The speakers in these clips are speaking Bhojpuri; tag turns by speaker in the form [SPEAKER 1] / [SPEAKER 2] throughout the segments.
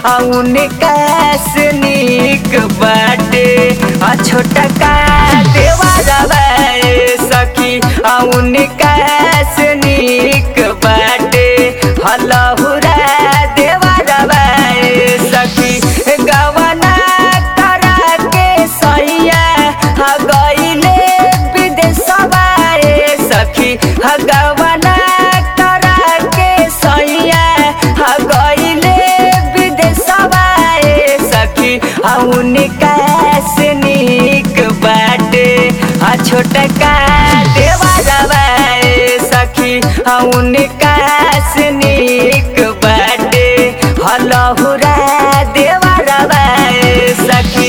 [SPEAKER 1] आ उनका से नीक बाटे आ छोटा का देवरवा ए सखी आ उनका से नीक बाटे हलहुरा देवरवा ए सखी गवना करा के सैया हा गईले विदेशवा ए सखी हा गवना करा के सैया हा गईले विदेशवा ए सखी हा उनका से नीक बाटे हा छोटका देवरवा ए सखी हा उनका से नीक बाटे हलहुरा देवरवा ए सखी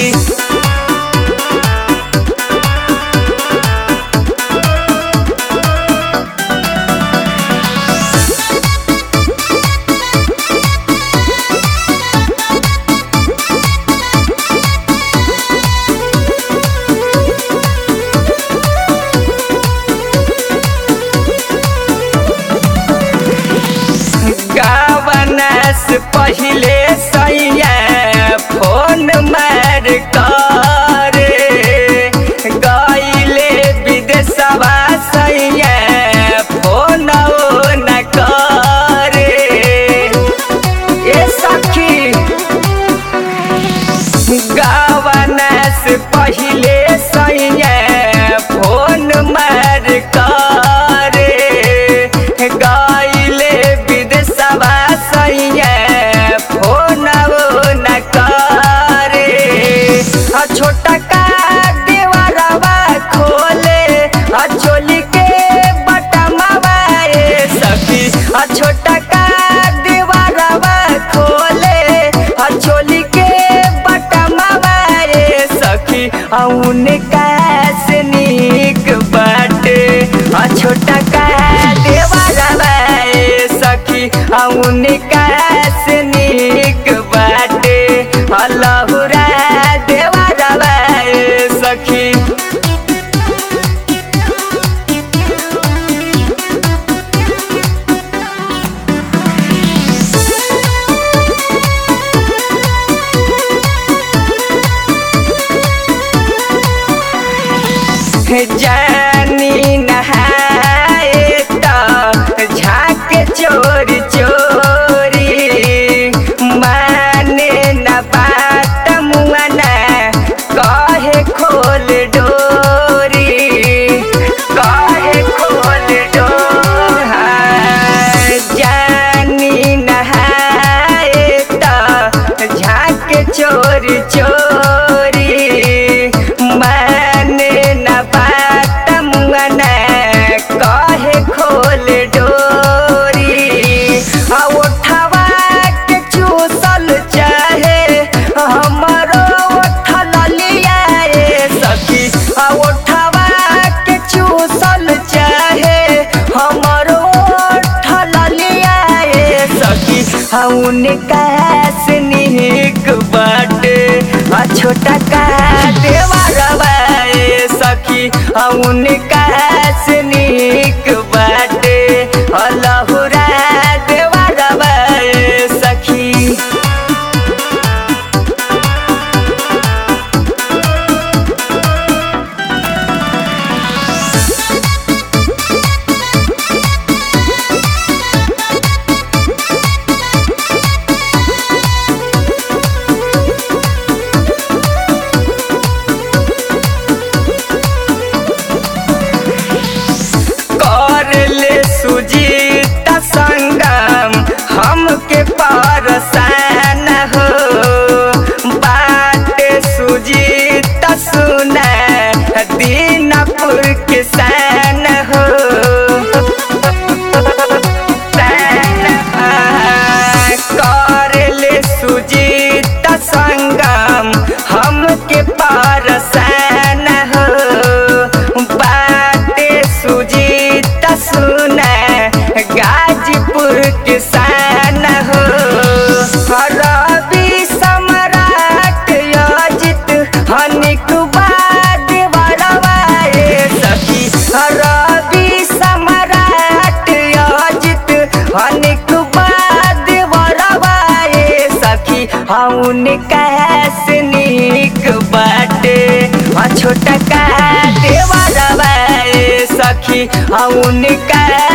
[SPEAKER 1] गावनस पहिले सैया फोन मार करे गईले विदेशवा सैया फोन न करे ए सखी गावनस पहिले सैया फोन मार करे गईले विदेशवा सैया फोन न करे आ छोटा का देवरवा खोले आ चोली के बटमवा ए सखी आ छोटा का देवरवा खोले आ चोली के बटमवा ए सखी आ उनका से नीक बाटे आ छोटा का देवरवा ए सखी आ उनका से नीक बाटे अल्लाहुरा देवरवा ए सखी जानी नहाए त झाक चोरी चोरी माने न बात मुआना कहे खोल डोरी कहे खोल डोरा जानी नहाए त झाक चोरी चोरी माने न बात मुआना कहे खोल डोरी आ उठवा के चूसल चाहे हमरो उठल लिया ए सखी आ उठवा के चूसल चाहे हमरो उठल लिया ए सखी आ उनका से नीक बाटे आ छोटा का देवरवा ए सखी आ उनका से नीक बाटे अल्लाहुरा देवरवा ए सखी हउन कैसे निक बाटे आ छोटा का देवरवा ए सखी हउन कै